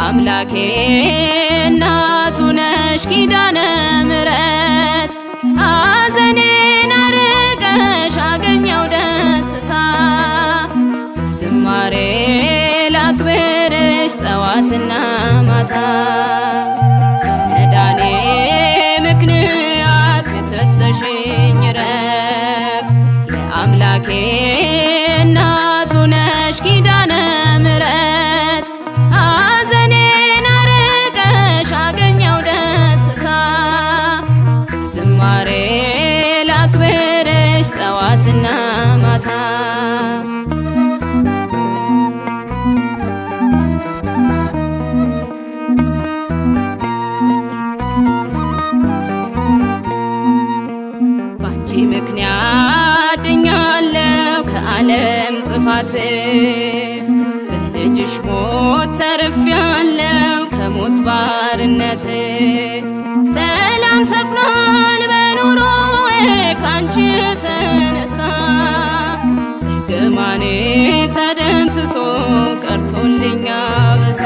የአምላኬ እናቱ ነሽ ኪዳነ ምሕረት ሐዘኔን አርቀሽ አገኘው ደስታ በዝማሬ ላክብርሽ ጠዋትና ማታ መዳኔ ምክንያት የሰጠሽኝ ረፍ የአምላኬ እናቱ ነሽ ኪዳነ ምሕረት ሐዘኔን አርቀሽ አገኘው ደስታ ዝማሬ ላክብርሽ ጠዋትና ማታ ባንቺ ምክንያት ድኛለው ከዓለም ጥፋት በልጅሽ ሞት ተርፌያለው ከሞት ባርነት ሰላም ሰፍኗል በኑሮዬ ካንቺ የተነሳ እርግማኔ ተደምስሶ ቀርቶልኛ በሳ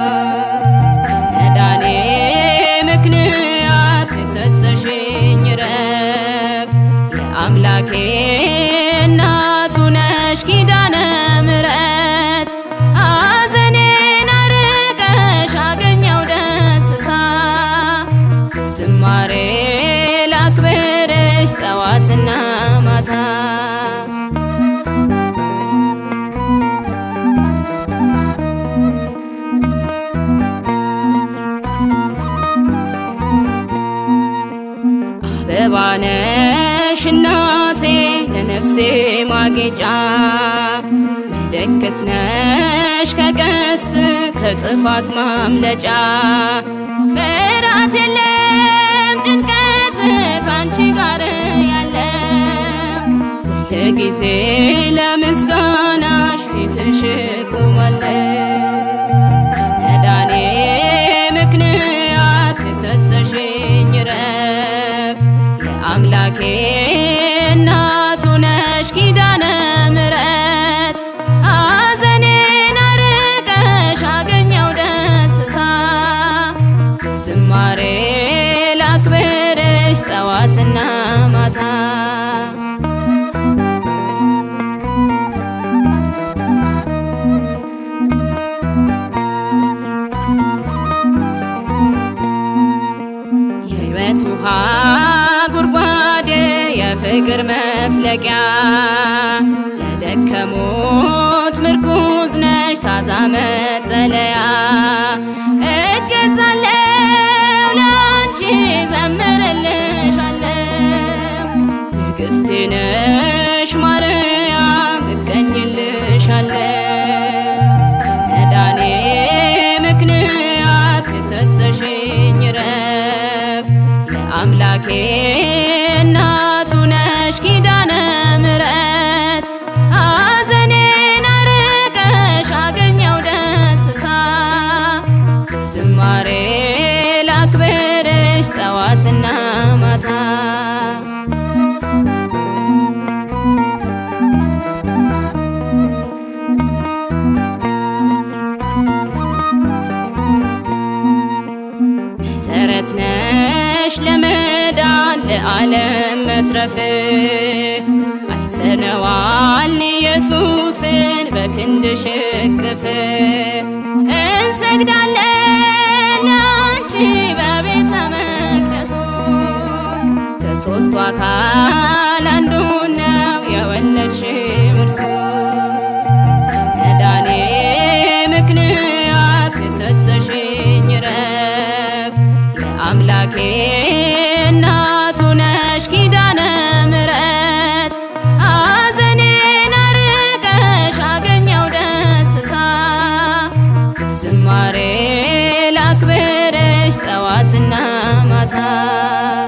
መዳኔ ምክንያት የሰጠሽኝ ረፍ የአምላኬ እናቱ ነሽ ኪዳነ ምሕረት ሐዘኔን አርቀሽ አገኘው ደስታ ዝማሬ ላክብርሽ ጠዋትና ማታ አበባ ነሽ እናቴ ለነፍሴ ማጌጫ ምልክት ነሽ ከቀስት ከጥፋት ማምለጫ ፍርሃት የለም ጭንቀት ካንቺ ጋር ያለ ሁልጊዜ ለምስጋናሽ ፊትሽ ቆማለሁ መዳኔ ምክንያት የሰጠሽኝ ረፍ የአምላኬ እናቱ ነሽ ኪዳነ ምሕረት ሐዘኔን አርቀሽ አገኘው ደስታ ዝማሬ ላክብርሽ ጠዋትና ማታ የሕይወት ውሃ ጉድጓድ የፍቅር መፍለቂያ ለደከሙት ምርኩዝ ነሽ ታዛ መጠለያ እገዛለው ለአንቺ ዘምርልሻለው ንግሥቴ ነሽ ማርያም እቀኝልሻለው መዳኔ ምክንያት የሰጠሽኝ ረፍ የአምላኬ እናቱ ነሽ ኪዳነ ምሕረት ሐዘኔን አርቀሽ አገኘው ደስታ ዝማሬ ላክብርሽ ጠዋትና ማታ መሰረት ነሽ ለመዳን ለዓለም መትረፍ አይተነዋል ኢየሱስን በክንድሽ እቅፍ እንሰግዳለን ለአንቺ በቤተ መቅደሱ ከሦስቱ አካል አንዱ ነው የወለድሽው እርሱ መዳኔ ምክንያት የሰጠሽኝ ረፍ የአምላኬ እናቱ ነሽ ኪዳነ ምሕረት ሐዘኔን አርቀሽ አገኘው ደስታ ዝማሬ ላክብርሽ ጠዋትና ማታ